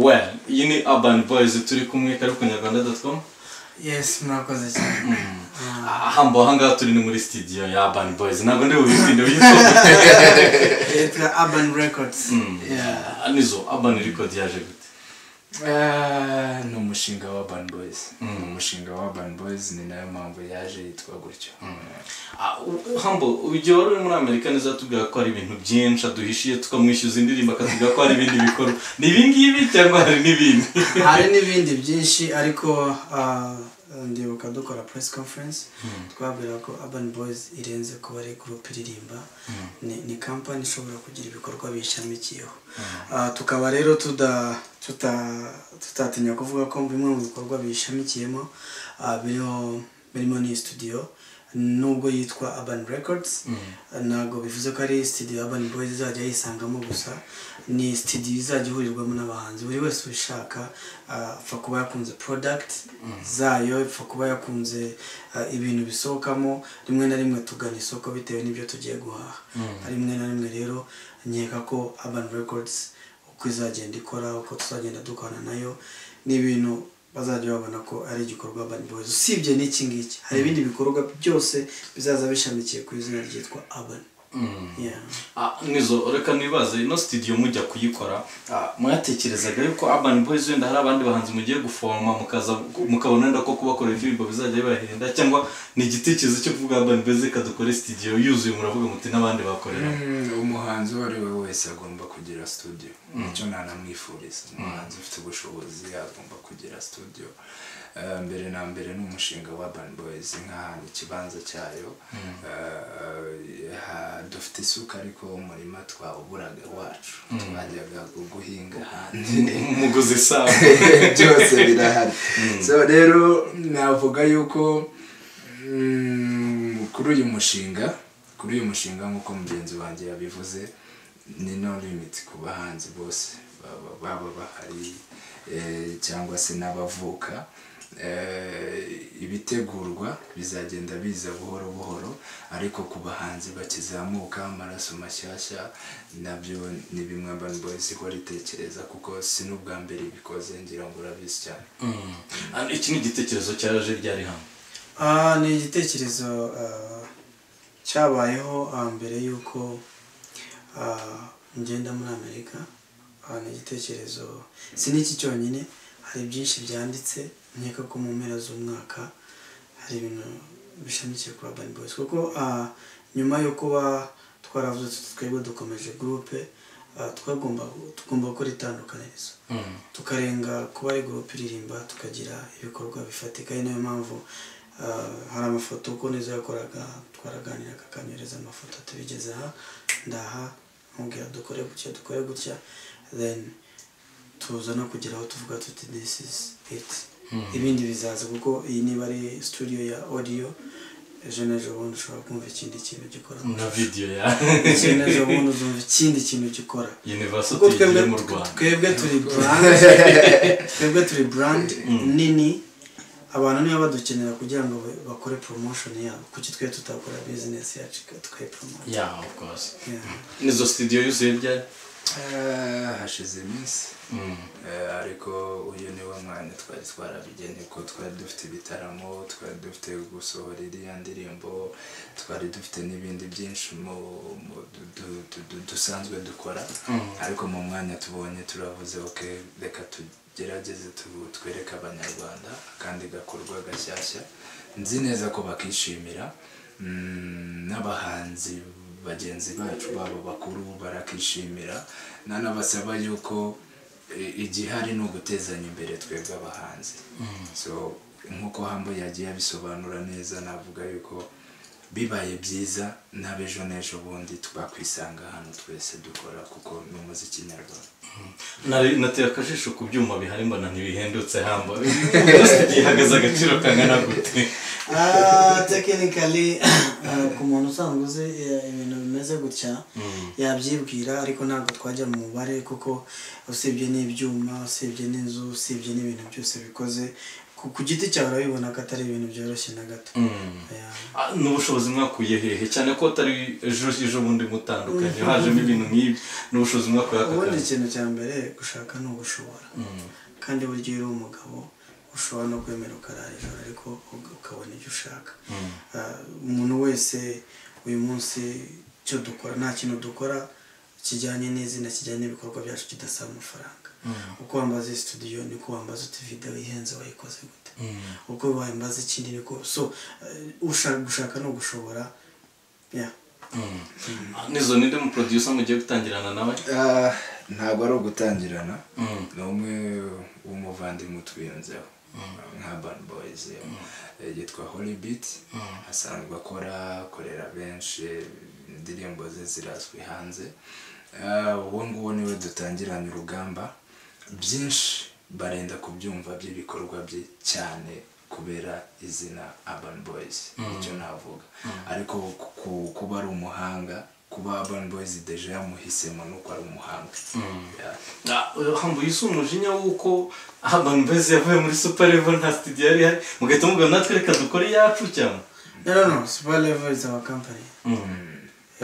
we iyi ni urban boys turi kumwe kari ku nyarwanda doti komu yes murakoze cyane ahambo ahangaha turi ni muri studio ya urban boys ntabwo ndi bubitinde bw'isoko yitwa urban records Yeah. nizo urban record yaje gute Ah, ni umushinga wa urban boys ni umushinga wa urban boys ni nayo mpamvu yaje yitwa gutyo Ah, u- hambo igihe wari uri muri amerika neza tubwira ko hari ibintu byinshi aduhishiye tukamwishyuza indirimbo akatubwira ko hari ibindi bikorwa ni ibi ngibi cyangwa hari n'ibindi hari n'ibindi byinshi ariko ah, ndibuka dukora press conference twabwira ko urban boys irenze kuba ari gurupe iririmba ni ni kampani ishobora kugira ibikorwa bishamikiyeho Ah, tukaba rero tuda tuta- tutatinya kuvuga ko bimwe mu bikorwa bishamikiyemo ah, biriho birimo n'iyi studio nubwo yitwa urban records ntabwo bivuze ko ari studio urban boys izajya yisangamo gusa ni studio izajya ihurirwamo n'abahanzi buri wese ubishaka ah, apfa kuba yakunze product zayo apfa kuba yakunze ah, ibintu bisohokamo rimwe na rimwe tugana isoko bitewe n'ibyo tugiye guhaha rimwe na rimwe rero nkeka ko urban records uko izagenda ikora uko tuzagenda dukorana nayo ni ibintu bazajya babona ko ari igikorwa urban boys usibye n'iki ngiki hari ibindi bikorwa byose bizaza bishamikiye ku izina ryitwa urban Yeah. Ah, nizo reka nibaze ino studio mujya kuyikora ah, mwatekerezaga yuko urban boys wenda hari abandi bahanzi mugiye guforoma mukaza mukabona wenda ko kubakorera indirimbo bizajya bibahenda cyangwa ni igitekerezo cyo kuvuga urban boys reka dukore studio yuzuye muravuga muti n'abandi bakorera umuhanzi uwo ari we wese agomba kugira studio nicyo nanamwifuriza umuhanzi ufite ubushobozi agomba kugira studio Ah, mbere na mbere ni umushinga wa urban boys nk'ahantu ikibanza cyayo Ah, ha- dufite isuka ariko umurima twawuburaga iwacu twajyaga gu- guhinga ahandi umuguzi sawa byose birahari so rero navuga yuko mm, kuri uyu mushinga kuri uyu mushinga nk'uko mugenzi wanjye yabivuze ni no limit ku bahanzi bose baba- baba bahari eh, cyangwa se n'abavuka Eh, ibitegurwa bizagenda biza buhoro buhoro ariko ku bahanzi bakizamuka amaraso mashyashya nabyo ni bimwe Urban Boys ihora itekereza kuko si n'ubwa mbere ibikoze ngira ngo urabizi cyane Mm. Ah, iki ni igitekerezo cyaje ryari hano Ah, ni igitekerezo ah, cyabayeho ah, mbere y'uko ah, ngenda muri amerika Ah, ni igitekerezo si n'iki cyonyine hari byinshi byanditse nkeka ko mu mpera z'umwaka hari ibintu bishamikiye kuri urban boys kuko ah, nyuma yo kuba twaravuze tuti twebwe dukomeje gurupe ah, twagomba tugomba gukora itandukanirizo Mm. tukarenga kuba ari gurupe iririmba tukagira ibikorwa bifatika ari nayo mpamvu ah, hari amafoto uko neza yakoraga twaraganiraga akanyohereza amafoto tubigeze aha ndaha nkubwira dukore gutya dukore gutya then tuza no kugira aho tuvuga tuti this is it ibindi bizaza kuko iyi niba ari studio ya audio ejo n'ejo bundi ushobora kumva ikindi kintu gikora na video ya ikindi n'ejo bundi uzumva ikindi kintu gikora university kuko twebwe iri mu rwanda twebwe turi brand twebwe turi brand nini abantu niba badukenera kugira ngo ba- bakore promotion yabo kuki twe tutakora business yacu tukayipromota yeah of course Yeah. nizo studio yuzuye ryari Ah, hashize iminsi Mm. Eh, ariko uyu ni wo mwanya twari twarabigeneye ko twari dufite ibitaramo twari dufite gusohora iriya ndirimbo twari dufite n'ibindi byinshi mu mu du- du- du- du- dusanzwe dukora ariko mu mwanya tubonye turavuze ok reka tugerageze tu- twereke abanyarwanda akandi gakorwa gashyashya nzi neza ko bakishimira Mm, n'abahanzi bagenzi bacu babo bakuru barakishimira nanabasaba yuko i- igihari ni ugutezanya imbere twebwe abahanzi so nk'uko hambo yagiye abisobanura neza navuga yuko bibaye byiza n'abejo n'ejo bundi twakwisanga hano twese dukora kuko ni umuziki nyarwanda Nari- nateye akajisho ku byuma bihari mbona ntibihendutse hamba byose byihagaze agaciro kangana gute Ah, technically ah, ku muntu usanzwe uzi eh, ibintu bimeze gutya yabyibwira ariko ntabwo twajya mu mubare kuko usibye n'ibyuma usibye n'inzu usibye n'ibintu byose bikoze ku ku- ku giti cyawe urabibona ko atari ibintu byoroshye na gato Yeah. Ah, n'ubushobozi mwakuye hehe cyane ko atari ejo ejo bundi mutandukanye hajemo ibintu nk'ibi n'ubushobozi mwakuye aka ubundi kazi ikintu cya mbere gushaka ni ugushobora kandi burya iyo uri umugabo ushobora no kwemera ukarara ijoro ariko uga- ukabona ibyo ushaka Ah, umuntu wese uyu munsi icyo dukora nta kintu dukora kijyanye n'izina kijyanye n'ibikorwa byacu kidasaba amafaranga uko wambaza iyi studio niko wambaza uti videwo ihenze wayikoze gute uko wambaza ikindi niko so eh, ushaka gushaka ni ugushobora yeah. nizo ninde mu producer mugiye gutangirana nawe Ah, ntabwo ari ugutangirana Mm. ni umwe w'umuvandimwe utwiyunzeho nka bani boyizi yitwa hori biti asanzwe akora akorera benshi indirimbo ze zirazwi hanze Ah, uwo nguwo niwe dutangiranye urugamba byinshi barenda kubyumva by'ibikorwa bye cyane kubera izina urban boys icyo navuga ariko ku- ku- kuba ari umuhanga kuba urban boys deje yamuhisemo nuko ari umuhanga Yeah. hambu yise umujinya w'uko abantu beza yavuye muri super level nta studio yari ihari mugahita mubwira natwe reka dukore iyacu cyane no no no super level is our company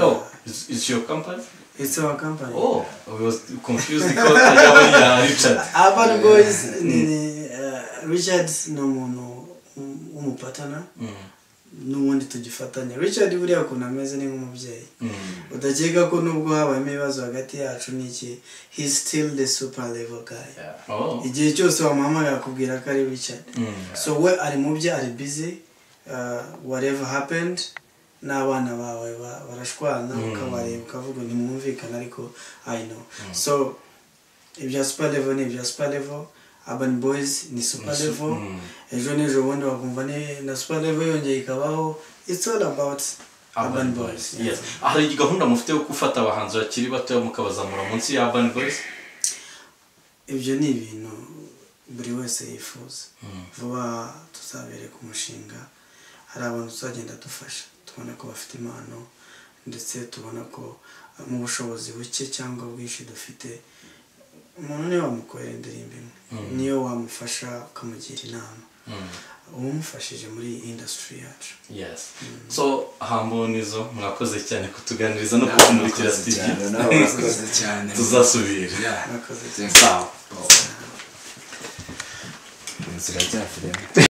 oh is is your company It's our company. oh I was confused ko atari iya Richard Urban Boys ni ni uh, Richard ni umuntu w'um- w'umupatana Mm. n'ubundi tugifatanya Richard buriya ukuntu ameze ni nk'umubyeyi Mm. udakeka ko nubwo habayemo ibibazo hagati yacu n'iki he's still the super level guy Yeah. oh igihe cyose wamuhamagara akubwira ko ari Richard Mm. so we ari mu bye ari busy uh, whatever happened n'abana bawe ba- barashwana Mm. ukabareba ukavuga ntimwumvikana ariko i know so ibya super level ni ibya super level urban boys ni super level Mm. ejo n'ejo bundi bakumva ni na super level yongeye ikabaho it's all about urban boys yes hari gahunda mufite yo gufata abahanzi bakiri bato mukabazamura munsi ya urban boys ibyo ni ibintu buri wese yifuza vuba tuzabereka umushinga hari abantu tuzagenda dufasha tubona ko bafite impano ndetse tubona ko uh, mu bushobozi buke cyangwa bwinshi dufite umuntu niwe wamukorera indirimbo imwe niyo wamufasha ukamugira inama uba umufashije muri iyi indasitiri yacu yes so hambonizo mwakoze cyane kutuganiriza no Nawe kutumurikira urakoze studio cyane, nawe urakoze cyane. tuzasubira Yeah. mwakoze Thank you. sawa Inzira rya filime